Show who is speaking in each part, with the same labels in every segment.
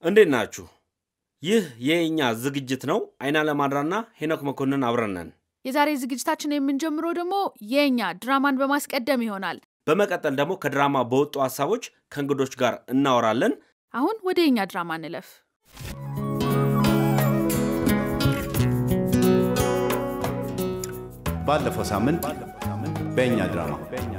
Speaker 1: እንዴት ናችሁ? ይህ የእኛ ዝግጅት ነው። አይና ለማድራና ሄኖክ መኮንን አብረን ነን።
Speaker 2: የዛሬ ዝግጅታችን የምንጀምረው ደግሞ የእኛ ድራማን በማስቀደም ይሆናል።
Speaker 1: በመቀጠል ደግሞ ከድራማ በወጡ ሀሳቦች ከእንግዶች ጋር እናወራለን።
Speaker 2: አሁን ወደ የእኛ ድራማ እንለፍ።
Speaker 3: ባለፈው ሳምንት በእኛ ድራማ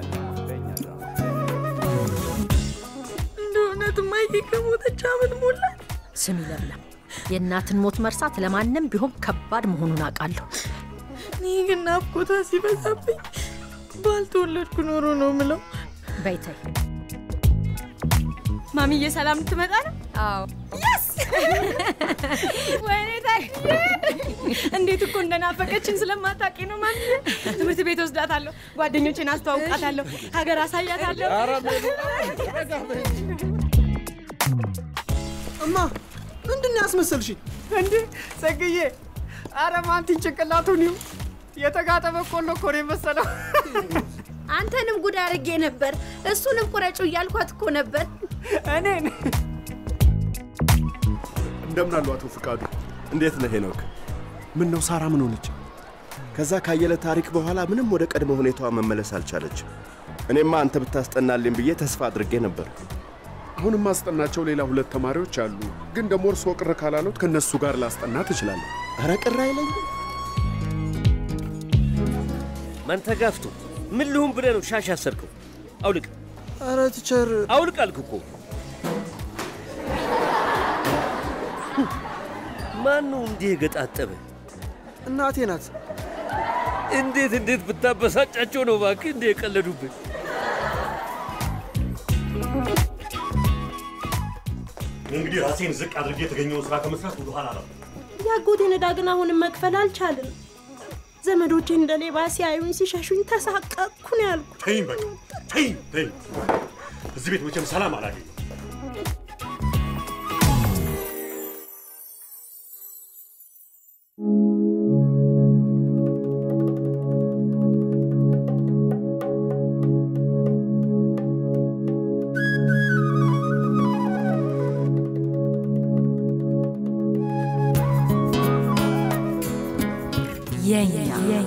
Speaker 4: እንደ እውነት እማዬ ከሞተች ዓመት ሞላት።
Speaker 5: ስም ይለምለም፣ የእናትን ሞት መርሳት ለማንም ቢሆን ከባድ መሆኑን አውቃለሁ።
Speaker 4: እኔ ግን ናፍቆቷ ሲበዛብኝ ባልተወለድኩ ኖሮ ነው ምለው።
Speaker 5: በይተይ
Speaker 4: ማሚዬ ሰላም ልትመጣ ነው? አዎ። የስ ወይኔ ታክዬ፣ እንዴት እኮ እንደናፈቀችን ስለማታውቂ ነው ማሚዬ። ትምህርት ቤት ወስዳታለሁ፣ ጓደኞቼን አስተዋውቃታለሁ፣ ሀገር አሳያታለሁ።
Speaker 6: እማ ምንድን ነው ያስመሰልሽ?
Speaker 7: እንዴ ጸግዬ፣ አረ ማንቲን ጭንቅላቱን ይሁ የተጋጠ በቆሎ እኮ ነው የመሰለው።
Speaker 8: አንተንም ጉድ አድርጌ ነበር። እሱንም ቁረጩ እያልኳት እኮ ነበር።
Speaker 7: እኔን
Speaker 6: እንደምን አሉ አቶ ፍቃዱ? እንዴት ነህ ሄኖክ? ምን ነው ሳራ ምን ሆነች? ከዛ ካየለ ታሪክ በኋላ ምንም ወደ ቀድሞ ሁኔታዋ መመለስ አልቻለችም። እኔማ አንተ ብታስጠናልኝ ብዬ ተስፋ አድርጌ ነበር።
Speaker 9: አሁን ማስጠናቸው ሌላ ሁለት ተማሪዎች አሉ። ግን ደግሞ እርስዎ ቅር ካላሉት ከእነሱ ጋር ላስጠና ትችላለህ።
Speaker 6: ኧረ ቅር አይለኝም።
Speaker 10: መንተጋፍቶ ምን ልሁን ብለህ ነው ሻሽ ያሰርከው? አውልቅ
Speaker 6: ኧረ ቲቸር
Speaker 10: አውልቅ አልክ እኮ። ማን ነው እንዲህ የገጣጠበ?
Speaker 6: እናቴ ናት።
Speaker 10: እንዴት እንዴት ብታበሳጫቸው ነው እባክህ እንዲህ የቀለዱብን?
Speaker 11: እንግዲህ ራሴን ዝቅ አድርጌ የተገኘውን ስራ ከመስራት ወደ ኋላ አላለም።
Speaker 8: የአጎቴን ዕዳ ግን አሁንም መክፈል አልቻልም። ዘመዶቼ እንደ ሌባ ሲያዩኝ ሲሸሹኝ ተሳቀቅኩ ነው ያልኩት።
Speaker 11: ተይኝ በቃ ተይኝ ተይኝ። እዚህ ቤት መቼም ሰላም አላገኝም።
Speaker 5: የኛ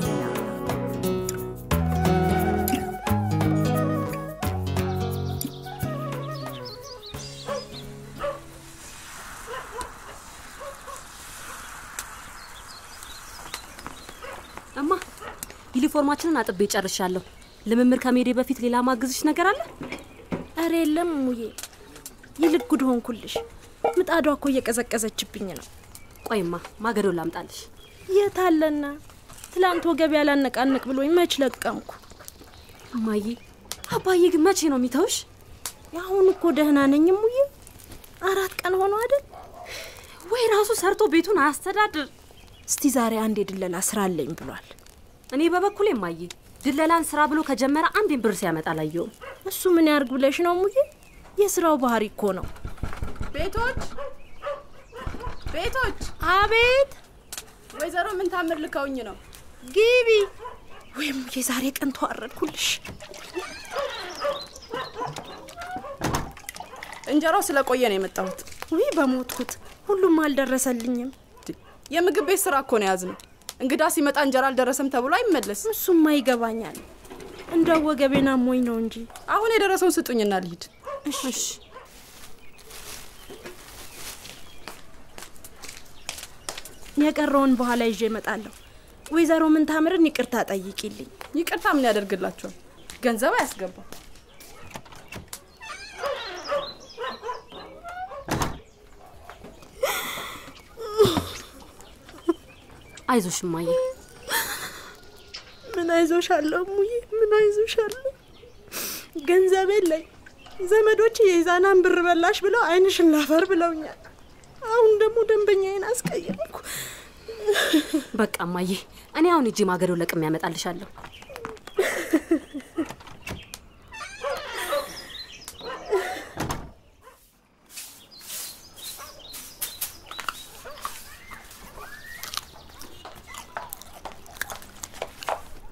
Speaker 12: እማ ዩኒፎርማችንን አጥቤ ጨርሻለሁ። ልምምድ ከመሄዴ በፊት ሌላ ማግዝሽ ነገር አለ?
Speaker 8: ኧረ የለም እሙዬ፣ ይልቅ ጉድ ሆንኩልሽ። ምጣዷ እኮ እየቀዘቀዘችብኝ ነው።
Speaker 12: ቆይማ ማገዶ ላምጣልሽ።
Speaker 8: የት አለና? ትላንት ወገብ ያላነቃንቅ ብሎኝ መች ለቀምኩ።
Speaker 12: እማዬ፣ አባዬ ግን መቼ ነው የሚተውሽ?
Speaker 8: አሁን እኮ ደህና ነኝ እሙዬ። አራት ቀን ሆኖ አይደል?
Speaker 12: ወይ ራሱ ሰርቶ ቤቱን አያስተዳድር።
Speaker 8: እስቲ ዛሬ አንድ የድለላ ስራ አለኝ ብሏል።
Speaker 12: እኔ በበኩሌ እማዬ ድለላን ስራ ብሎ ከጀመረ አንዴን ብር ሲያመጣ አላየውም።
Speaker 8: እሱ ምን ያርግ ብለሽ ነው እሙዬ? የስራው ባህሪ እኮ ነው።
Speaker 4: ቤቶች ቤቶች፣
Speaker 8: አቤት
Speaker 4: ወይዘሮ ምን ታምር ልከውኝ ነው።
Speaker 8: ግቢ። ወይ እሙዬ ዛሬ ቀን ተዋረድኩልሽ።
Speaker 4: እንጀራው ስለቆየ ነው የመጣሁት።
Speaker 8: ውይ በሞትኩት፣ ሁሉም አልደረሰልኝም።
Speaker 4: የምግብ ቤት ስራ እኮ ነው የያዝነው። እንግዳ ሲመጣ እንጀራ አልደረሰም ተብሎ አይመለስ።
Speaker 8: እሱማ ይገባኛል። እንደው ወገቤን አሞኝ ነው እንጂ
Speaker 4: አሁን የደረሰውን ስጡኝና ልሂድ።
Speaker 12: እሺ
Speaker 8: የቀረውን በኋላ ይዤ እመጣለሁ። ወይዘሮ ምንታምርን ይቅርታ ጠይቂልኝ።
Speaker 4: ይቅርታ ምን ያደርግላቸዋል? ገንዘብ አያስገባም።
Speaker 12: አይዞሽ እማዬ።
Speaker 8: ምን አይዞሽ አለሁ እሙዬ፣ ምን አይዞሽ አለሁ። ገንዘብ የለኝ። ዘመዶች የኢዛናን ብር በላሽ ብለው አይንሽን ላፈር ብለውኛል። አሁን ደግሞ ደንበኛዬን አስቀየምኩ።
Speaker 12: በቃ እማዬ፣ እኔ አሁን እጄ ማገዶ ለቅሜ ያመጣልሻለሁ።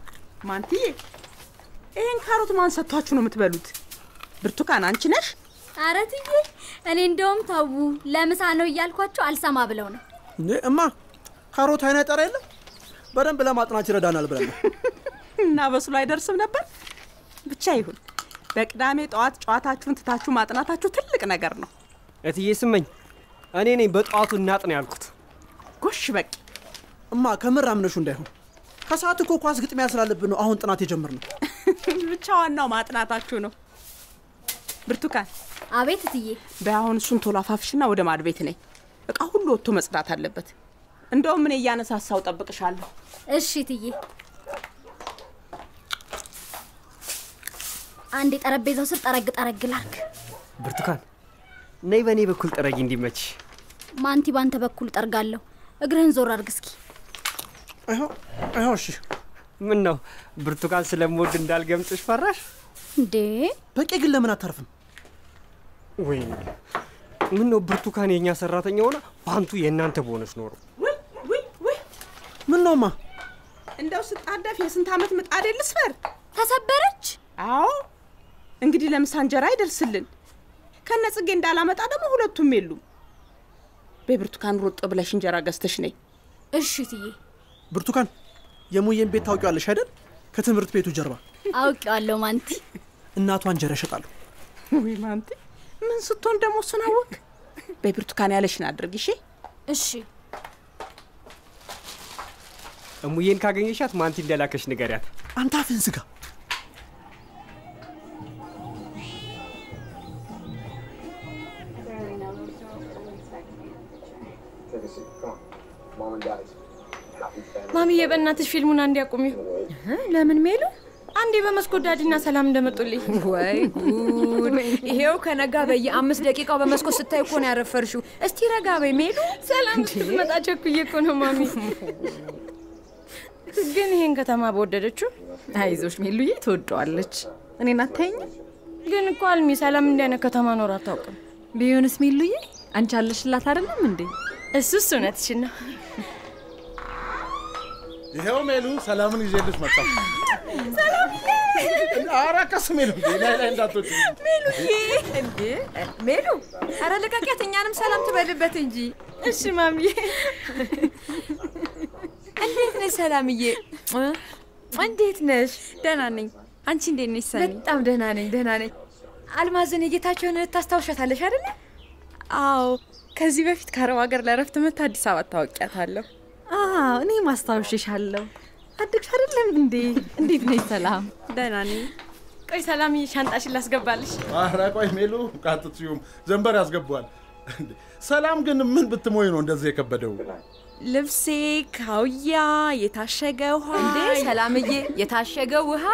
Speaker 7: ማንትዬ፣ ይህን ካሮት ማን ሰጥቷችሁ ነው የምትበሉት? ብርቱካን አንቺ ነሽ?
Speaker 13: ኧረ ትዬ እኔ እንደውም ተዉ ለምሳ ነው እያልኳቸው አልሰማ ብለው ነው።
Speaker 14: እንዴ እማ ካሮት አይነጠር የለም በደንብ ለማጥናት ይረዳናል ብለን ነው።
Speaker 15: እና በሱ ላይ አይደርስም ነበር። ብቻ ይሁን። በቅዳሜ ጠዋት ጨዋታችሁን ትታችሁ ማጥናታችሁ ትልቅ ነገር ነው።
Speaker 7: እትዬ ስመኝ እኔ ነኝ በጠዋቱ እናጥን ያልኩት።
Speaker 15: ጎሽ በቂ
Speaker 14: እማ ከምር አምነሹ እንዳይሆን ከሰዓት እኮ ኳስ ግጥሚያ ስላለብን ነው አሁን ጥናት የጀመርነው።
Speaker 15: ብቻ ዋናው ማጥናታችሁ ነው። ብርቱካን፣
Speaker 13: አቤት እትዬ።
Speaker 15: በአሁን እሱን ቶሎ አፋፍሽና ወደ ማድ ቤት ነኝ። እቃ ሁሉ ወጥቶ መጽዳት አለበት። እንደውም እኔ እያነሳሳው ጠብቅሻለሁ።
Speaker 13: እሺ እትዬ። አንድ የጠረጴዛው ስር ጠረግ ጠረግ ላርግ።
Speaker 7: ብርቱካን ነይ በእኔ በኩል ጥረጊ እንዲመች።
Speaker 13: ማንቲ ባንተ በኩል ጠርጋለሁ። እግርህን ዞር አርግ እስኪ።
Speaker 14: አይሆ እሺ።
Speaker 7: ምን ነው ብርቱካን ስለምወድ እንዳልገምጥሽ ፈራሽ?
Speaker 13: እንዴ
Speaker 14: በቂ ግን ለምን አታርፍም?
Speaker 7: ወይ ምን ነው ብርቱካን የእኛ ሰራተኛ ሆና ፓንቱ የእናንተ በሆነች ኖሮ።
Speaker 14: ምን ነውማ?
Speaker 15: እንደው ስጣደፍ የስንት ዓመት ምጣድ ልስበር?
Speaker 13: ተሰበረች?
Speaker 15: አዎ። እንግዲህ ለምሳ እንጀራ አይደርስልን። ከነ ጽጌ እንዳላመጣ ደግሞ ሁለቱም የሉም። በብርቱካን ሮጥ ብለሽ እንጀራ ገዝተሽ ነይ።
Speaker 13: እሺ ትዬ።
Speaker 14: ብርቱካን የሙዬን ቤት ታውቂዋለሽ አይደል? ከትምህርት ቤቱ ጀርባ
Speaker 13: አውቄዋለሁ ማንቲ።
Speaker 14: እናቷ እንጀራ ይሸጣሉ።
Speaker 15: ወይ ማንቲ፣ ምን ስትሆን ደግሞ እሱን አወቅ። በብርቱካን ያለሽን አድርግ እሺ።
Speaker 13: እሺ።
Speaker 7: እሙዬን ካገኘሻት ማንቲ እንደላከሽ ንገሪያት።
Speaker 14: አንተ አፍህን ዝጋ።
Speaker 4: ማሚዬ በእናትሽ ፊልሙን አንዴ አቁሚው።
Speaker 16: ለምን ሜሉ?
Speaker 4: አንዴ በመስኮት ዳዲና ሰላም እንደመጡልኝ።
Speaker 16: ወይ ጉድ! ይሄው ከነጋ በየአምስት ደቂቃው በመስኮት ስታይ እኮ ነው ያረፈርሽው። እስቲ ረጋ በይ ሜሉ።
Speaker 4: ሰላም ስትመጣ ቸኩዬ እኮ ነው ማሚ። ግን ይሄን ከተማ በወደደችው።
Speaker 16: አይዞሽ ሜሉዬ፣ ትወደዋለች። እኔን አታይኝም?
Speaker 4: ግን እኮ አልሚ ሰላም እንዲህ አይነት ከተማ ኖር አታውቅም።
Speaker 16: ቢሆንስ ሜሉዬ፣ አንቺ አለሽላት አይደለም እንዴ?
Speaker 4: እሱስ እውነትሽን ነው።
Speaker 17: ይሄው ሜሉ ሰላምን ይዤልሽ መጣሁ። ኧረ ቀስ ሜሉ እንዴ ላይ ላይ እንዳትወጪ።
Speaker 16: ሜሉዬ፣ እንዴ ሜሉ፣ ኧረ ልቀቂያት፣ እኛንም ሰላም ትበልበት እንጂ።
Speaker 4: እሺ ማሚዬ።
Speaker 16: እንዴት ነሽ ሰላምዬ? እንዴት ነሽ? ደህና ነኝ። አንቺ እንዴት ነሽ ሰኒ? በጣም ደህና ነኝ፣ ደህና ነኝ። አልማዝን የጌታቸውን እህት ታስታውሻታለሽ አይደለ? አዎ፣ ከዚህ በፊት ከአረብ ሀገር ለረፍት መታ አዲስ አበባ ታወቂያታለሁ። አዎ፣ እኔ ማስታወሽሻለሁ። አድግሽ አይደለም እንዴ? እንዴት ነሽ ሰላም? ደህና ነኝ።
Speaker 4: ቆይ ሰላምዬ፣ ሻንጣሽን ላስገባልሽ።
Speaker 17: ኧረ ቆይ ሜሉ ቃጥትዩም ዘንበር ያስገባዋል። እንዴ፣ ሰላም ግን ምን ብትሞይ ነው እንደዚህ የከበደው?
Speaker 16: ልብሴ፣ ካውያ፣ የታሸገ ውሃ። እንዴ ሰላምዬ፣ የታሸገ ውሃ?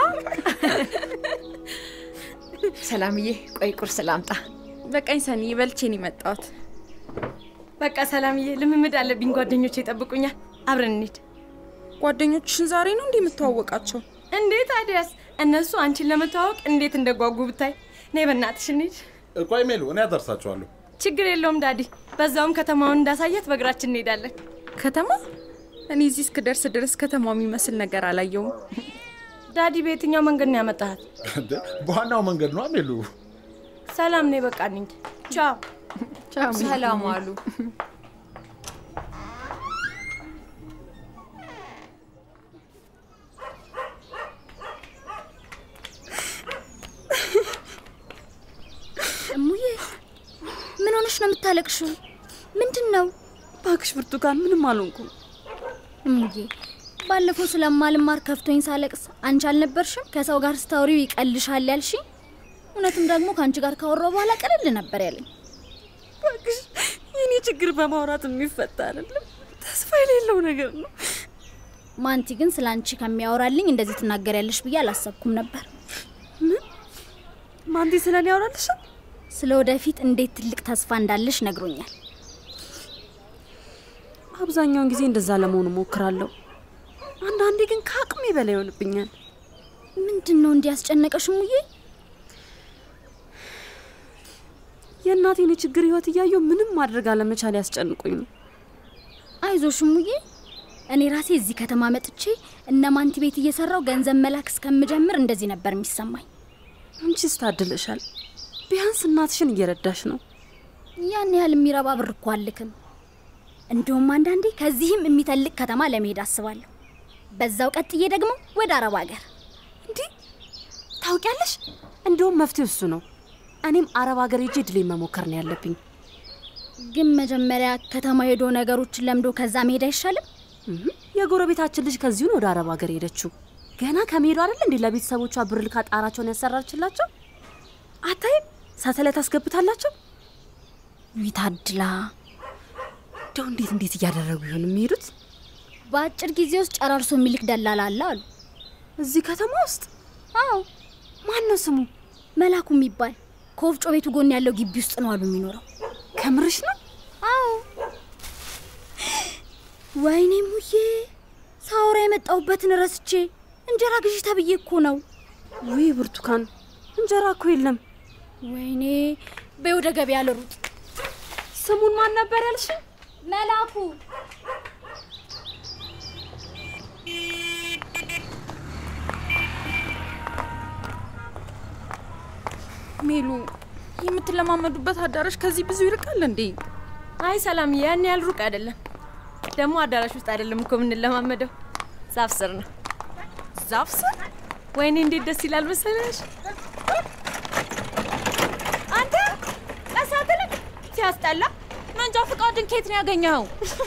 Speaker 16: ሰላምዬ፣ ቆይ ቁርስ ላምጣ። በቀኝ ሰኒ፣ በልቼን የመጣሁት።
Speaker 4: በቃ ሰላምዬ፣ ልምምድ አለብኝ። ጓደኞቼ ይጠብቁኛል። አብረን እንሂድ።
Speaker 16: ጓደኞችሽን ዛሬ ነው እንዲህ የምተዋወቃቸው?
Speaker 4: እንዴት ታዲያስ? እነሱ አንቺን ለመተዋወቅ እንዴት እንደጓጉ ብታይ። ነይ በእናትሽ እንሂድ።
Speaker 17: ቆይ ሜሉ እኔ አደርሳችኋለሁ።
Speaker 4: ችግር የለውም ዳዲ። በዛውም ከተማውን እንዳሳያት በእግራችን እንሄዳለን።
Speaker 16: ከተማ? እኔ እዚህ እስክደርስ ድረስ ከተማው የሚመስል ነገር አላየውም።
Speaker 4: ዳዲ፣ በየትኛው መንገድ ነው ያመጣሃት?
Speaker 17: እንዴ በዋናው መንገድ ነው ሜሉ።
Speaker 4: ሰላም ነይ፣ በቃ እንሂድ። ቻው።
Speaker 16: ሰላም አሉ።
Speaker 13: እሙዬ ምን ሆነሽ ነው የምታለቅሽው? ምንድን ነው?
Speaker 16: እባክሽ ብርቱካን፣ ምንም አልሆንኩም።
Speaker 13: እሙዬ ባለፈው ስለማልማር ከፍቶኝ ሳለቅስ አንቺ አልነበርሽም ከሰው ጋር ስታወሪው ይቀልሻል ያልሽኝ? እውነትም ደግሞ ከአንቺ ጋር ካወራው በኋላ ቀለል ነበር ያለኝ።
Speaker 16: እባክሽ የኔ ችግር በማውራት የሚፈታ አይደለም፣ ተስፋ የሌለው ነገር ነው።
Speaker 13: ማንቲ ግን ስለ አንቺ ከሚያወራልኝ እንደዚህ ትናገሪያለሽ ብዬ አላሰብኩም ነበር።
Speaker 16: ምን? ማንቲ ስለ እኔ ያወራልሻል?
Speaker 13: ስለ ወደፊት እንዴት ትልቅ ተስፋ እንዳለሽ ነግሮኛል።
Speaker 16: አብዛኛውን ጊዜ እንደዛ ለመሆኑ ሞክራለሁ። አንዳንዴ ግን ከአቅሜ በላይ ይሆንብኛል።
Speaker 13: ምንድን ነው እንዲያስጨነቀሽ ሙዬ?
Speaker 16: የእናቴን የችግር ህይወት እያየሁ ምንም ማድረግ አለመቻል ያስጨንቁኝ ነው።
Speaker 13: አይዞሽ ሙዬ፣ እኔ ራሴ እዚህ ከተማ መጥቼ እነ ማንቲ ቤት እየሰራው ገንዘብ መላክ እስከምጀምር እንደዚህ ነበር የሚሰማኝ።
Speaker 16: አንቺስ ታድለሻል።
Speaker 12: ቢያንስ እናትሽን እየረዳሽ ነው።
Speaker 13: ያን ያህል የሚረባ ብር እኮ አልክም። እንደውም አንዳንዴ ከዚህም የሚተልቅ ከተማ ለመሄድ አስባለሁ። በዛው ቀጥዬ ደግሞ ወደ አረብ ሀገር።
Speaker 12: እንዲህ ታውቂያለሽ፣ እንደውም መፍትሄው እሱ ነው። እኔም አረብ ሀገር ሄጄ ድሌ መሞከር ነው ያለብኝ።
Speaker 13: ግን መጀመሪያ ከተማ ሄዶ ነገሮችን ለምዶ ከዛ መሄድ አይሻልም?
Speaker 12: የጎረቤታችን ልጅ ከዚሁን ወደ አረብ ሀገር ሄደችው። ገና ከመሄዱ አይደል እንዴ ለቤተሰቦቿ ብር ልካ ጣራቸውን ያሰራችላቸው። አታይም? ሳተላይት አስገብታላቸው።
Speaker 13: ይታድላ
Speaker 12: እንደው እንዴት እንዴት እያደረጉ ይሆን የሚሄዱት?
Speaker 13: በአጭር ጊዜ ውስጥ ጨራርሶ የሚልክ ደላላ አለ አሉ።
Speaker 12: እዚህ ከተማ ውስጥ?
Speaker 13: አዎ።
Speaker 12: ማን ነው ስሙ?
Speaker 13: መላኩ የሚባል ከወፍጮ ቤቱ ጎን ያለው ግቢ ውስጥ ነው አሉ የሚኖረው።
Speaker 12: ከምርሽ ነው?
Speaker 13: አዎ። ወይኔ ሙዬ፣ ሳውራ የመጣሁበትን ረስቼ እንጀራ ግዢ ተብዬ እኮ ነው።
Speaker 12: ውይ ብርቱካን፣ እንጀራ እኮ የለም።
Speaker 13: ወይኔ፣ በይ ወደ ገበያ ልሩጥ።
Speaker 12: ስሙን ማን ነበር ያልሽ?
Speaker 13: መላኩ።
Speaker 16: ሜሉ፣ የምትለማመዱበት አዳራሽ ከዚህ ብዙ ይርቃል እንዴ?
Speaker 4: አይ ሰላም፣ ያን ያህል ሩቅ አይደለም። ደግሞ አዳራሽ ውስጥ አይደለም እኮ የምንለማመደው፣ ዛፍ ስር ነው።
Speaker 16: ዛፍ ስር?
Speaker 4: ወይኔ እንዴት ደስ ይላል መሰለሽ!
Speaker 16: አንተ ቀስ አትልም? ሲያስጠላ። መንጃ ፈቃድን ከየት ነው ያገኘኸው?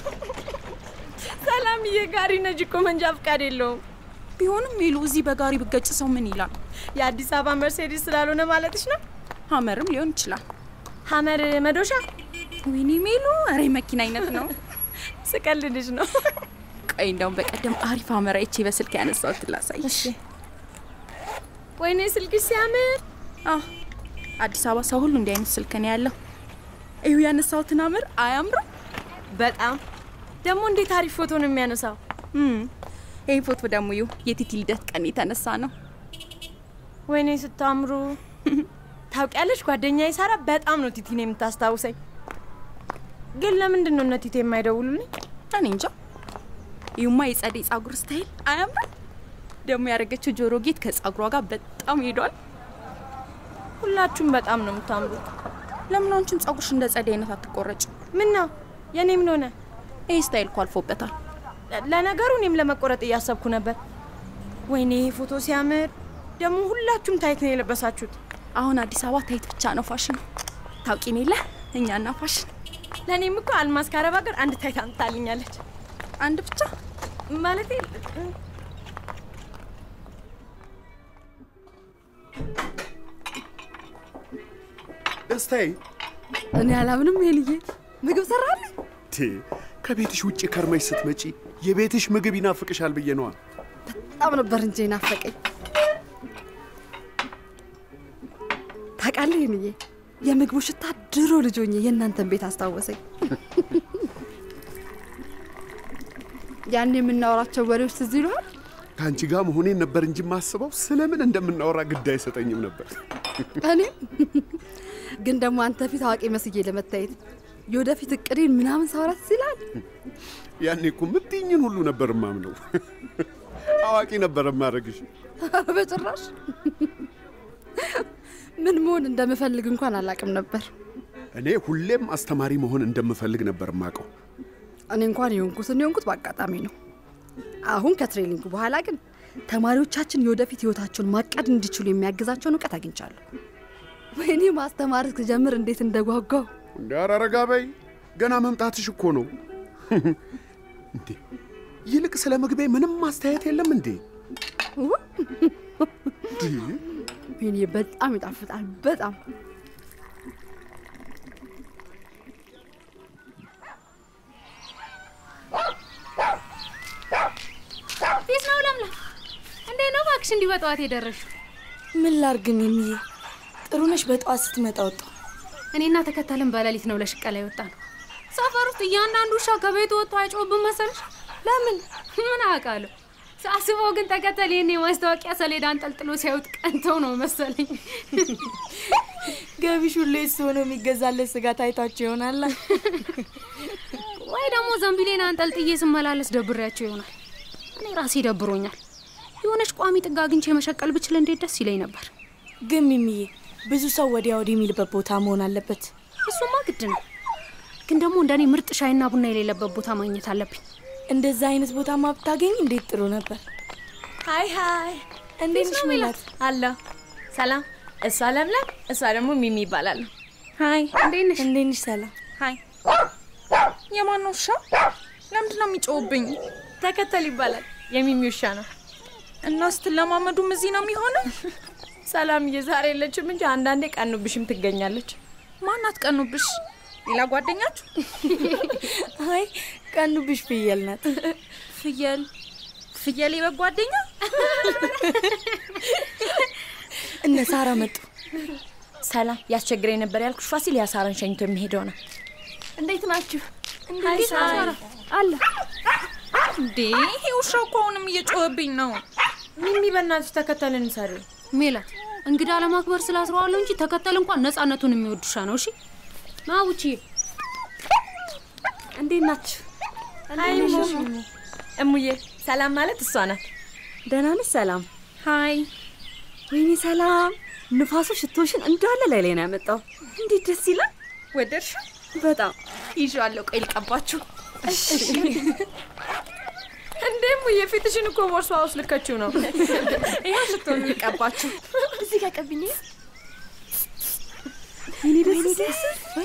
Speaker 4: ሰላምዬ፣ ጋሪ ነጂ እኮ መንጃ ፈቃድ የለውም።
Speaker 16: ቢሆንም ሜሉ፣ እዚህ በጋሪ ብገጭ ሰው ምን ይላል?
Speaker 4: የአዲስ አበባ መርሴዲስ ስላልሆነ ማለትሽ ነው?
Speaker 16: ሀመርም ሊሆን ይችላል።
Speaker 4: ሀመር መዶሻ?
Speaker 16: ወይኔ ሜሉ፣ ኧረ መኪና አይነት ነው።
Speaker 4: ስቀልድሽ ነው።
Speaker 16: ቆይ እንደውም በቀደም አሪፍ ሀመር አይቼ በስልክ ያነሳሁት ላሳይሽ።
Speaker 4: ወይኔ ስልክሽ ሲያምር!
Speaker 16: አዲስ አበባ ሰው ሁሉ እንዲህ አይነት ስልክ ነው ያለው። እዩ ያነሳሁትን ሀመር አያምርም?
Speaker 4: በጣም ደግሞ እንዴት አሪፍ ፎቶ ነው የሚያነሳው።
Speaker 16: ይህ ፎቶ ደግሞ እዩ የቲቲ ልደት ቀን የተነሳ ነው።
Speaker 4: ወይኔ ስታምሩ! ታውቂያለሽ፣ ጓደኛዬ ሳራ በጣም ነው ቲቲን የምታስታውሰኝ። ግን ለምንድን ነው እነ ቲቲ የማይደውሉልኝ?
Speaker 16: እኔ እንጃ። ይሁማ የጸደይ ጸጉር ስታይል አያምርም? ደግሞ ያደረገችው ጆሮ ጌጥ ከጸጉሯ ጋር በጣም ሄዷል።
Speaker 4: ሁላችሁም በጣም ነው የምታምሩት።
Speaker 16: ለምን አንቺም ጸጉርሽ እንደ ጸደይ አይነት አትቆረጭ?
Speaker 4: ምን ነው የኔ ምን ሆነ?
Speaker 16: ይህ ስታይል እኮ አልፎበታል።
Speaker 4: ለነገሩ እኔም ለመቆረጥ እያሰብኩ ነበር። ወይኔ ይሄ ፎቶ ሲያምር! ደግሞ ሁላችሁም ታይት ነው የለበሳችሁት።
Speaker 16: አሁን አዲስ አበባ ታይት ብቻ ነው ፋሽን። ታውቂን የለ እኛና ፋሽን።
Speaker 4: ለእኔም እኮ አልማዝ ከአረብ ሀገር አንድ ታይት አምጥታልኛለች።
Speaker 16: አንድ ብቻ
Speaker 4: ማለቴ
Speaker 9: ደስታዬ
Speaker 15: እኔ አላምንም። ሄልዬ ምግብ ሰራልኝ።
Speaker 9: ቴ ከቤትሽ ውጭ ከርመሽ ስትመጪ የቤትሽ ምግብ ይናፍቅሻል ብዬ ነዋ።
Speaker 15: በጣም ነበር እንጂ ናፈቀኝ። ታውቃለህ ሄልዬ፣ የምግቡ ሽታ ድሮ ልጅ ሆኜ የእናንተን ቤት አስታወሰኝ። ያን የምናወራቸው ወሬዎች ትዝ ይሉሃል?
Speaker 9: ከአንቺ ጋር መሆኔን ነበር እንጂ ማስበው ስለምን እንደምናወራ ግድ አይሰጠኝም ነበር።
Speaker 15: እኔም ግን ደግሞ አንተ ፊት አዋቂ መስዬ ለመታየት የወደፊት እቅዴን ምናምን ሳወራ ትዝ ይልሃል?
Speaker 9: ያኔ እኮ የምትይኝን ሁሉ ነበር ማምነው። አዋቂ ነበር ማድረግሽ።
Speaker 15: በጭራሽ ምን መሆን እንደምፈልግ እንኳን አላቅም ነበር።
Speaker 9: እኔ ሁሌም አስተማሪ መሆን እንደምፈልግ ነበር ማቀው።
Speaker 15: እኔ እንኳን የሆንኩትን የሆንኩት በአጋጣሚ ነው። አሁን ከትሬኒንጉ በኋላ ግን ተማሪዎቻችን የወደፊት ህይወታቸውን ማቀድ እንዲችሉ የሚያግዛቸውን እውቀት አግኝቻለሁ። ወይኔ ማስተማር እስክጀምር እንዴት እንደጓጓው።
Speaker 9: እንደ አረጋ በይ ገና መምጣትሽ እኮ ነው። እንዴ ይልቅ ስለ ምግቤ ምንም ማስተያየት የለም እንዴ?
Speaker 15: ወይኔ በጣም ይጣፍጣል። በጣም
Speaker 2: ፊት ነው ለምለም። እንዴት ነው እባክሽ እንዲህ በጠዋት የደረሽው?
Speaker 18: ምን ላርግ ሚሚዬ? ጥሩነሽ በጠዋት ስትመጣ ወጣሁ።
Speaker 2: እኔና ተከተልን በሌሊት ነው ለሽቀላ የወጣ ነው። ሰፈር ውስጥ እያንዳንዱ ውሻ ከቤቱ ወጥቶ አይጮህብን መሰለሽ?
Speaker 18: ለምን?
Speaker 2: ምን አውቃለሁ። ሳስበው ግን ተከተል ይህን የማስታወቂያ ሰሌዳ አንጠልጥሎ ሲያዩት ቀንተው ነው መሰለኝ።
Speaker 18: ገቢሽ ሁሌ እሱ ሆኖ የሚገዛለት ስጋ ታይቷቸው ይሆናላ።
Speaker 2: ወይ ደግሞ ዘንቢሌን አንጠልጥዬ ስመላለስ ደብሬያቸው ይሆናል። እኔ ራሴ ደብሮኛል። የሆነች ቋሚ ጥግ አግኝቼ መሸቀል ብችል እንዴት ደስ ይለኝ ነበር።
Speaker 18: ግን ሚሚዬ ብዙ ሰው ወዲያ ወዲህ የሚልበት ቦታ መሆን አለበት።
Speaker 2: እሱማ ግድ ነው። ግን ደግሞ እንደኔ ምርጥ ሻይና ቡና የሌለበት ቦታ ማግኘት አለብኝ።
Speaker 18: እንደዛ አይነት ቦታማ ብታገኝ እንዴት ጥሩ ነበር። ሀይ ሀይ፣ እንዴት ነሽ ሜላት?
Speaker 16: አለሁ። ሰላም። እሷ ለምለም፣ እሷ ደግሞ ሚሚ ይባላሉ። ሀይ፣
Speaker 2: እንዴት ነሽ?
Speaker 18: እንዴት ነሽ? ሰላም።
Speaker 16: ሀይ። የማን ነው ውሻ? ለምንድን ነው የሚጮውብኝ? ተከተል ይባላል። የሚሚ ውሻ ነው። እና ስትለማመዱም እዚህ ነው የሚሆነው? ሰላምዬ ዛሬ የለችም እንጂ አንዳንዴ ቀኑብሽም ትገኛለች። ማናት ቀኑብሽ? ሌላ ጓደኛችሁ?
Speaker 18: አይ ቀኑብሽ ፍየል ናት።
Speaker 16: ፍየል ፍየል የበግ ጓደኛ?
Speaker 18: እነ ሳራ መጡ።
Speaker 16: ሰላም ያስቸግረኝ ነበር ያልኩሽ ፋሲል ያሳራን ሸኝቶ የሚሄደው ነው።
Speaker 18: እንዴት ናችሁ?
Speaker 16: ሀይ ሳራ አለ እንዴ? ይሄ ውሻ እኮ አሁንም እየጮኸብኝ ነው። ሚሚ በእናትሽ ተከተልን ሰሪ
Speaker 2: ሜላት እንግዳ ለማክበር ስላስረዋለሁ እንጂ ተከተል እንኳን ነፃነቱን የሚወድ ውሻ ነው። እሺ ና ውጪ።
Speaker 16: እንዴት ናችሁ? ሀይ እሙ። እሙዬ ሰላም ማለት እሷ ናት።
Speaker 12: ደህና ነሽ? ሰላም።
Speaker 16: ሀይ
Speaker 12: ወይኔ ሰላም፣ ንፋሱ ሽቶሽን እንዳለ ላይ ላይ ነው ያመጣው። እንዴት ደስ ይላል!
Speaker 16: ወደድሽ?
Speaker 12: በጣም
Speaker 16: ይዤዋለሁ። ቆይ ልቀባችሁ። እንዴ እሙዬ ፊትሽን እኮ ቦርሷ ውስጥ ልከችው ነው። ይኸው ሽቶ ልቀባችሁ።
Speaker 18: እዚህ ጋር ቀብኝ።
Speaker 12: ወይኔ ደስ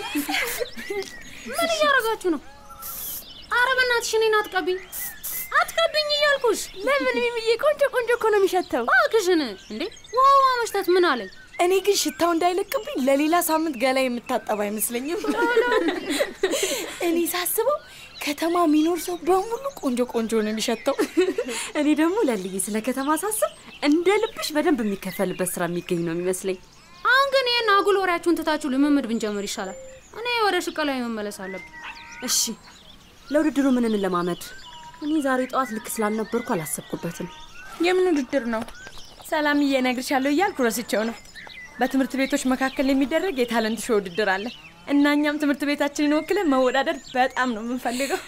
Speaker 2: ምን እያደረጋችሁ ነው? አረ በእናትሽ እኔን አትቀቢኝ አትቀብኝ እያልኩሽ።
Speaker 18: ለምን ሚሚዬ? ቆንጆ ቆንጆ እኮ ነው የሚሸተው።
Speaker 2: እባክሽን እንዴ ውሃዋ መሽተት ምን አለኝ?
Speaker 18: እኔ ግን ሽታው እንዳይለቅብኝ ለሌላ ሳምንት ገላ የምታጠብ አይመስለኝም። እኔ ሳስበው ከተማ የሚኖር ሰው በሙሉ ቆንጆ ቆንጆ ነው የሚሸተው።
Speaker 12: እኔ ደግሞ ለልዬ ስለ ከተማ ሳስብ እንደ ልብሽ በደንብ የሚከፈልበት ስራ የሚገኝ ነው የሚመስለኝ።
Speaker 2: አሁን ግን ይህን አጉል ወሬያችሁን ትታችሁ ልምምድ ብንጀምር ይሻላል። እኔ ወደ ሽቀላ መመለስ አለብኝ።
Speaker 12: እሺ፣ ለውድድሩ ምን እንለማመድ? እኔ ዛሬ ጠዋት ልክ ስላልነበርኩ አላሰብኩበትም።
Speaker 16: የምን ውድድር ነው? ሰላምዬ እነግርሻለሁ እያልኩ ረስቼው ነው። በትምህርት ቤቶች መካከል የሚደረግ የታለንት ሾው ውድድር አለ እና እኛም ትምህርት ቤታችንን ወክለን መወዳደር በጣም ነው የምንፈልገው።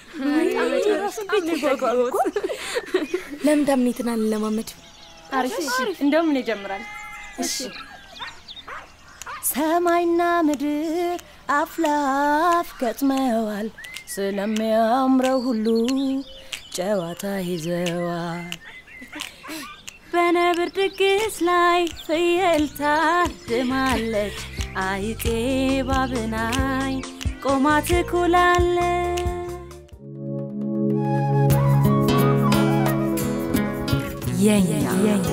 Speaker 18: ለምን ዳምኔትን አንለማመድ?
Speaker 16: አሪፍ። እንደውም እኔ እጀምራለሁ።
Speaker 18: እሺ።
Speaker 19: ሰማይና ምድር አፍ ለአፍ ገጥመዋል፣ ስለሚያምረው ሁሉ ጨዋታ ይዘዋል።
Speaker 12: በነብር ድግስ ላይ ፍየል ታድማለች፣ አይጤ ባብናይ ቆማ ትኩላለች። የኛ የኛ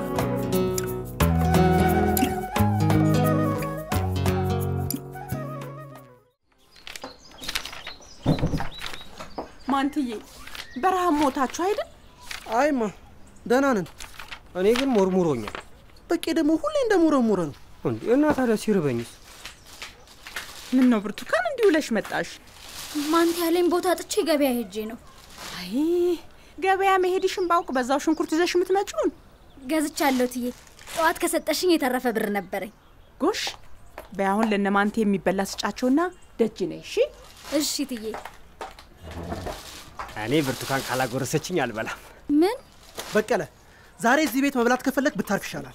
Speaker 20: ማንትዬ በረሃብ ሞታችሁ አይደል?
Speaker 14: አይማ ደህና ነን።
Speaker 21: እኔ ግን ሞርሙሮኛል።
Speaker 14: በቄ ደግሞ ሁሌ እንደሞረሞረ ነው።
Speaker 21: እንዴ እና ታዲያ ሲርበኝስ?
Speaker 20: ምን ነው ብርቱካን እንዲህ ውለሽ መጣሽ?
Speaker 13: ማንት ያለኝ ቦታ ጥቼ ገበያ ሄጄ ነው።
Speaker 20: አይ ገበያ መሄድሽን ባውቅ በዛው ሽንኩርት ይዘሽ የምትመጪውን
Speaker 13: ገዝቻለሁ ትዬ። ጠዋት ከሰጠሽኝ የተረፈ ብር ነበረኝ።
Speaker 20: ጎሽ በይ አሁን ለነማንቴ የሚበላ ስጫቸውና ደጅ ነይ። እሺ
Speaker 13: እሺ ትዬ።
Speaker 21: እኔ ብርቱካን ካላጎረሰችኝ አልበላም።
Speaker 13: ምን
Speaker 14: በቀለ፣ ዛሬ እዚህ ቤት መብላት ከፈለግ ብታርፍ ይሻላል።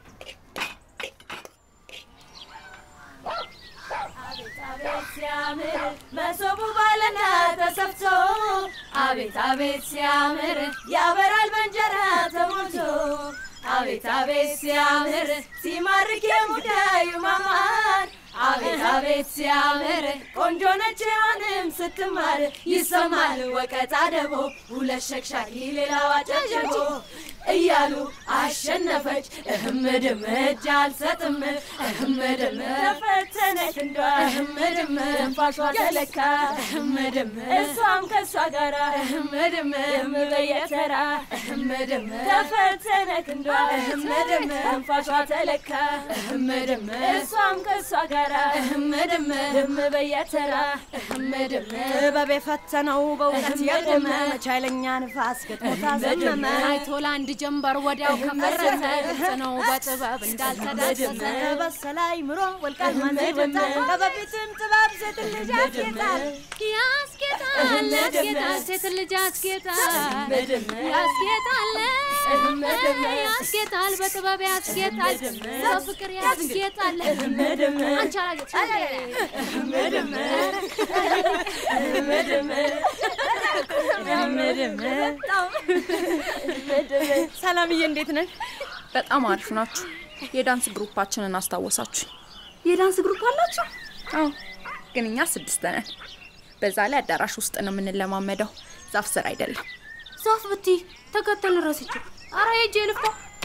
Speaker 19: ሲያምር መሶቡ ባለና ተሰፍቶ አቤት አቤት ሲያምር ያበራል በእንጀራ ተሞልቶ አቤት አቤት ሲያምር ሲማርክ የሙዳዩ ማማር አቤት አቤት ሲያምር ቆንጆ ነች ሔዋንም ስትማር ይሰማል ወቀጣ ደቦ ሁለት ሸክሻኪ ሌላዋ ጨብጨቦ እያሉ አሸነፈች እህም ድም እጅ አልሰጥም እህም ድም ተፈተነች እንዷ እህም ድም ትንፋሿ ተለካ እህም ድም እሷም ከእሷ ጋራ እህም ድም ድም በየተራ እህም ድም ተፈተነች እንዷ እህም ድም ትንፋሿ ተለካ እህም ድም እሷም ከእሷ ጋራ እህም ድም ድም በየተራ እህም ድም
Speaker 15: ጥበብ የፈተነው በእውቀት የቆመ መቻይለኛ ንፋስ ገጥሞታ ዘመመ
Speaker 2: አይቶ ለአንድ ጀንበር ወዲያው ከፈረሰ ግልጽ ነው በጥበብ እንዳልተዳሰሰ
Speaker 15: በሰለ አይምሮ ወልቃል ማንዜ ወጣል በበፊትም ጥበብ ሴት ልጅ ያስጌጣል
Speaker 2: ያስጌጣል ያስጌጣል ሴት ልጅ ያስጌጣል ያስጌጣል ያስጌጣል፣ በጥበብ ያስጌጣል፣ በፍቅር ያስጌጣል። አንቺ
Speaker 4: ሰላምዬ እንዴት ነን?
Speaker 1: በጣም አሪፍ ናችሁ። የዳንስ ግሩፓችንን አስታወሳችሁ።
Speaker 12: የዳንስ ግሩፕ አላችሁ?
Speaker 1: አዎ፣ ግን እኛ ስድስት ነን። በዛ ላይ አዳራሽ ውስጥ ነው የምንለማመደው፣ ዛፍ ስር አይደለም።
Speaker 2: ዛፍ ብቲ ተከተል ረስቼ አረ ሄጄ ልፍታ።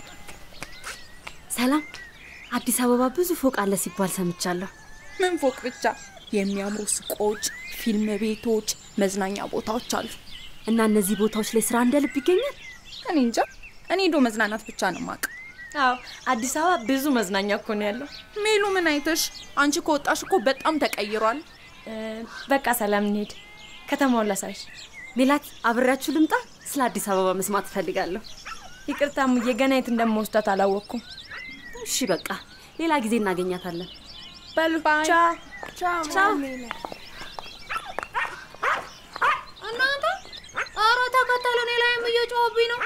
Speaker 12: ሰላም፣ አዲስ አበባ ብዙ ፎቅ አለ ሲባል ሰምቻለሁ።
Speaker 1: ምን ፎቅ ብቻ፣ የሚያምሩ ሱቆች፣ ፊልም ቤቶች፣ መዝናኛ ቦታዎች አሉ።
Speaker 12: እና እነዚህ ቦታዎች ላይ ስራ እንደ ልብ ይገኛል?
Speaker 1: እኔ እንጃ። እኔ ዶ መዝናናት ብቻ ነው ማቅ።
Speaker 4: አዎ አዲስ አበባ ብዙ መዝናኛ እኮ ነው ያለው።
Speaker 1: ሜሉ ምን አይተሽ? አንቺ ከወጣሽ እኮ በጣም ተቀይሯል።
Speaker 4: በቃ ሰላም እንሄድ፣ ከተማውን ላሳይሽ።
Speaker 12: ሜላት አብሬያችሁ ልምጣ? ስለ አዲስ አበባ መስማት እፈልጋለሁ።
Speaker 4: ይቅርታ ሙዬ፣ ገና የት እንደምወስዳት አላወቅኩም።
Speaker 12: እሺ በቃ ሌላ ጊዜ እናገኛታለን።
Speaker 4: በሉ ቻው ቻው።
Speaker 2: እናንተ አረ ተከተሉ፣ እኔ ላይም እየጮኸብኝ ነው።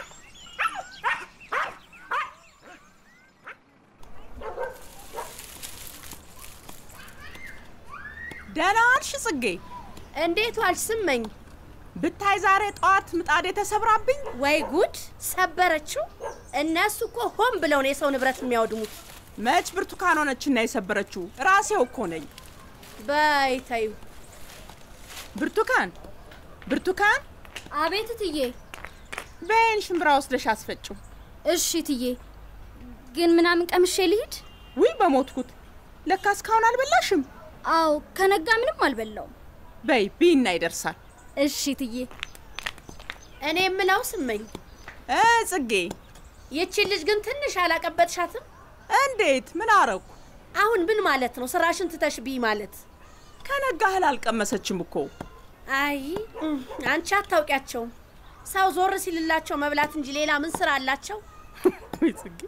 Speaker 20: ደህና ዋልሽ ጽጌ?
Speaker 5: እንዴት ዋልሽ ስመኝ?
Speaker 20: ብታይ ዛሬ ጠዋት ምጣዴ ተሰብራብኝ።
Speaker 5: ወይ ጉድ! ሰበረችው? እነሱ እኮ ሆን ብለው ነው የሰው ንብረት የሚያወድሙት።
Speaker 20: መች ብርቱካን ሆነችና የሰበረችው? ራሴው እኮ ነኝ።
Speaker 5: በይ ተይው።
Speaker 20: ብርቱካን ብርቱካን!
Speaker 2: አቤት እትዬ።
Speaker 20: በይን ሽምብራ ወስደሽ አስፈጭው።
Speaker 13: እሺ እትዬ። ግን ምናምን ቀምሼ ልሂድ?
Speaker 20: ውይ በሞትኩት! ለካ እስካሁን አልበላሽም?
Speaker 13: አዎ፣ ከነጋ ምንም አልበላውም።
Speaker 20: በይ ቢና ይደርሳል።
Speaker 13: እሺ እትዬ።
Speaker 5: እኔ የምለው ስመኝ
Speaker 20: እ ጽጌ፣
Speaker 5: ይቺን ልጅ ግን ትንሽ አላቀበጥሻትም?
Speaker 20: እንዴት? ምን አረኩ?
Speaker 5: አሁን ምን ማለት ነው? ስራሽን ትተሽ ቢይ ማለት?
Speaker 20: ከነጋ እህል አልቀመሰችም እኮ።
Speaker 5: አይ አንቺ አታውቂያቸውም። ሰው ዞር ሲልላቸው መብላት እንጂ ሌላ ምን ስራ አላቸው?
Speaker 20: ወይ ጽጌ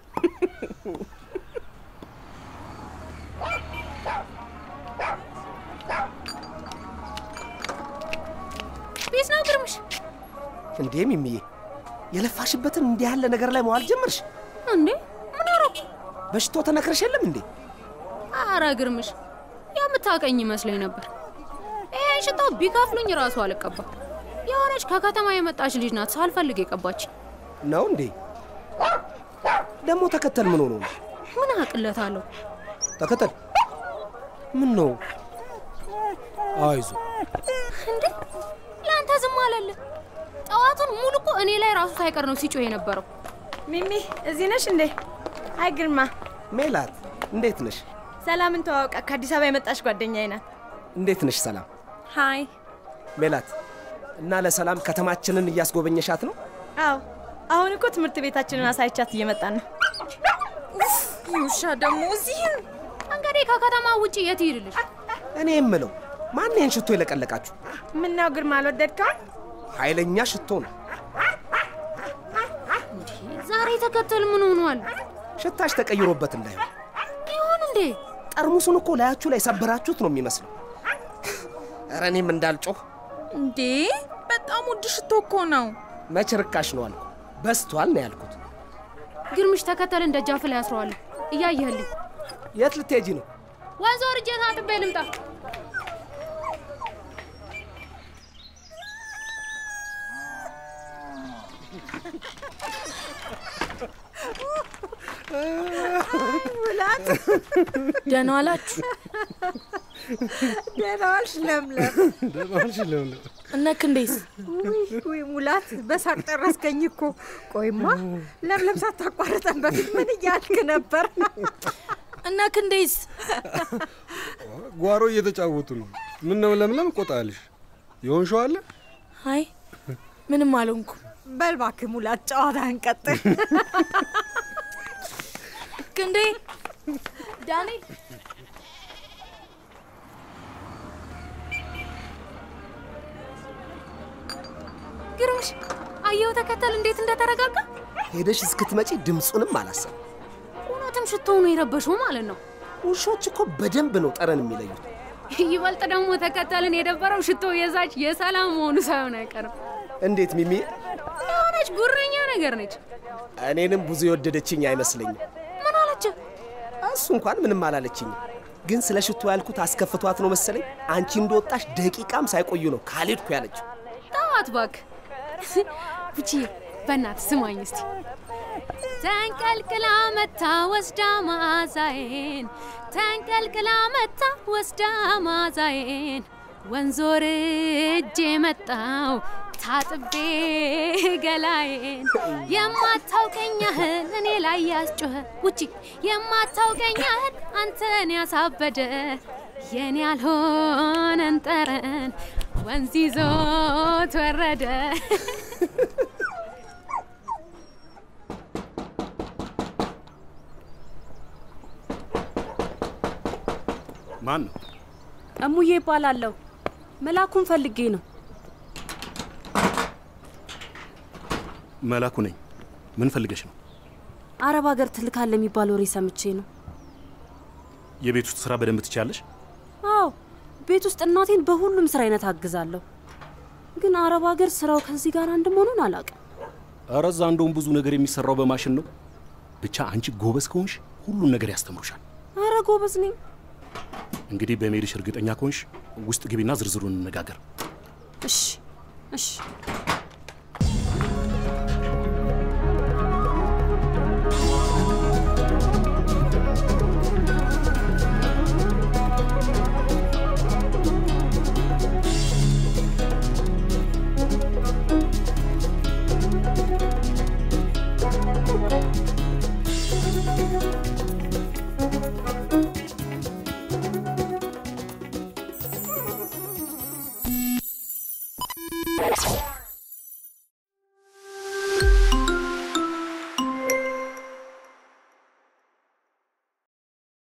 Speaker 2: ቢስ ነው ግርምሽ።
Speaker 21: እንዴ ሚሚዬ፣ የለፋሽበትን እንዲህ ያለ ነገር ላይ መዋል ጀመርሽ
Speaker 2: እንዴ? ምን አረኩ?
Speaker 21: በሽቶ ተነክረሽ የለም እንዴ?
Speaker 2: አረ ግርምሽ፣ የምታውቀኝ ይመስለኝ ነበር። ይሄን ሽታ ቢከፍሉኝ ራሱ አልቀባ። የሆነች ከከተማ የመጣች ልጅ ናት ሳልፈልግ የቀባች።
Speaker 21: ነው እንዴ? ደግሞ ተከተል ምን ሆኖ ነው?
Speaker 2: ምን አቅለታለሁ?
Speaker 21: ተከተል ምን ነው? አይዞ
Speaker 2: እንዴ ለአንተ ዝም አለለ። ጠዋቱን ሙሉ እኮ እኔ ላይ ራሱ ሳይቀር ነው ሲጮህ የነበረው።
Speaker 4: ሚሚ እዚህ ነሽ እንዴ? አይ ግርማ።
Speaker 21: ሜላት እንዴት ነሽ?
Speaker 4: ሰላምን ተዋውቃ ከአዲስ አበባ የመጣች ጓደኛዬ ናት።
Speaker 21: እንዴት ነሽ ሰላም?
Speaker 4: ሃይ።
Speaker 21: ሜላት እና ለሰላም ከተማችንን እያስጎበኘሻት ነው?
Speaker 4: አዎ አሁን እኮ ትምህርት ቤታችንን አሳይቻት እየመጣን ነው።
Speaker 1: ውሻ ደግሞ እዚህም
Speaker 2: እንግዲህ ከከተማ ውጭ የት ይሄድልሽ?
Speaker 21: እኔ የምለው ማን ይህን ሽቶ የለቀለቃችሁ?
Speaker 4: ምነው ግርማ አልወደድከው?
Speaker 21: ኃይለኛ ሽቶ ነው።
Speaker 2: ዛሬ ተከተል ምን ሆኗል?
Speaker 21: ሽታሽ ተቀይሮበት እንዳይሆን
Speaker 2: ይሁን እንዴ?
Speaker 21: ጠርሙሱን እኮ ላያችሁ ላይ ሰበራችሁት ነው የሚመስለው። ኧረ እኔም እንዳልጮህ
Speaker 1: እንዴ! በጣም ውድ ሽቶ እኮ ነው።
Speaker 21: መች ርካሽ ነው አልኩ። በስቷል ነው ያልኩት።
Speaker 2: ግርምሽ ተከተልን ደጃፍ ላይ አስረዋለሁ። እያየህልኝ
Speaker 21: የት ልትሄጂ ነው?
Speaker 2: ወንዝ ወርጄ ታጥቤ ልምጣ።
Speaker 18: ሙላት
Speaker 1: ደህና ዋላችሁ?
Speaker 18: ደህና ዋልሽ ለምለም።
Speaker 21: ደህና ዋልሽ ለምለም።
Speaker 1: እነ ክንዴስ?
Speaker 18: ውይ ውይ ሙላት በሳቅ ጨረስከኝ እኮ። ቆይማ ለምለም ሳታቋርጠን በፊት ምን እያልክ ነበር?
Speaker 1: እነ ክንዴስ?
Speaker 22: ጓሮ እየተጫወቱ ነው። ምን ነው ለምለም ቆጣልሽ? የሆንሽው አለ?
Speaker 1: አይ ምንም አልሆንኩ።
Speaker 18: በል እባክህ ሙላት ጨዋታህን ቀጥል።
Speaker 1: ክንዴ ዳኔ
Speaker 2: ግርምሽ አየው ተከተል እንዴት እንደተረጋጋ።
Speaker 21: ሄደሽ እስክትመጪ ድምፁንም አላሰብ።
Speaker 2: እውነትም ሽቶው ነው የረበሸው ማለት ነው።
Speaker 21: ውሾች እኮ በደንብ ነው ጠረን የሚለዩት።
Speaker 2: ይበልጥ ደግሞ ተከተልን የደበረው ሽቶ የዛች የሰላም መሆኑ ሳይሆን አይቀርም።
Speaker 21: እንዴት ሚሚ?
Speaker 2: የሆነች ጉረኛ ነገር ነች።
Speaker 21: እኔንም ብዙ የወደደችኝ አይመስለኝም።
Speaker 2: ምን አለች?
Speaker 21: እሱ እንኳን ምንም አላለችኝም። ግን ስለ ሽቶ ያልኩት አስከፍቷት ነው መሰለኝ። አንቺ እንደወጣሽ ደቂቃም ሳይቆዩ ነው ካልሄድኩ ያለችው።
Speaker 2: ተዋት እባክህ። ውጪ በእናትህ ስማኝ እስቲ ተንቀልቅላ መታ ወስዳ መዓዛዬን ተንቀልቅላ መታ ወስዳ መዓዛዬን ወንዞር እጄ መጣው ታጥቤ ገላዬን የማታውቀኝ ያህል እኔ ላይ ያስጮኸ ውጪ የማታውቀኝ ያህል አንተን ያሳበደ የኔ ያልሆነን ጠረን ወንዝ ይዞት ወረደ።
Speaker 22: ማን ነው?
Speaker 12: እሙዬ ይባላለሁ። መላኩን ፈልጌ ነው።
Speaker 22: መላኩ ነኝ። ምን ፈልገሽ ነው?
Speaker 12: አረብ ሀገር ትልካለ የሚባል ወሬ ሰምቼ ነው።
Speaker 22: የቤት ውስጥ ስራ በደንብ ትችያለሽ?
Speaker 12: አዎ፣ ቤት ውስጥ እናቴን በሁሉም ስራ አይነት አግዛለሁ። ግን አረብ ሀገር ስራው ከዚህ ጋር አንድ መሆኑን አላውቅም።
Speaker 22: ኧረ እዛ እንደውም ብዙ ነገር የሚሰራው በማሽን ነው። ብቻ አንቺ ጎበዝ ከሆንሽ ሁሉን ነገር ያስተምሩሻል።
Speaker 12: አረ ጎበዝ ነኝ።
Speaker 22: እንግዲህ በመሄድሽ እርግጠኛ ከሆንሽ ውስጥ ግቢና ዝርዝሩን እንነጋገር።
Speaker 12: እሺ እሺ።